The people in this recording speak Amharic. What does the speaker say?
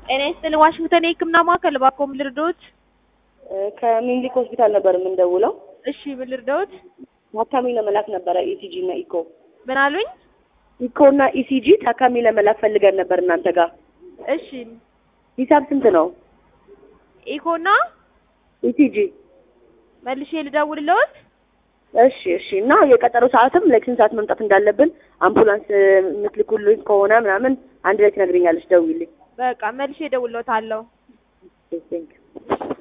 ጤና ይስጥልኝ ዋሽንግተን የህክምና ማዕከል እባክዎ ምን ልርዳዎት? ከሚኒሊክ ሆስፒታል ነበር የምንደውለው። እሺ ምን ልርዳዎት? ታካሚ ለመላክ ነበረ ኢሲጂ እና ኢኮ ምን አሉኝ? ኢኮ እና ኢሲጂ ታካሚ ለመላክ ፈልገን ነበር እናንተ ጋር። እሺ ሂሳብ ስንት ነው? ኢኮና ኢሲጂ መልሼ ልደውልልዎት? እሺ እሺ። እና የቀጠሮ ሰዓትም ለስንት ሰዓት መምጣት እንዳለብን አምቡላንስ የምትልኩልኝ ከሆነ ምናምን አንድ ላይ ትነግሪኛለሽ። ደውዪልኝ። በቃ መልሼ እደውልልዎታለሁ። ቴንክ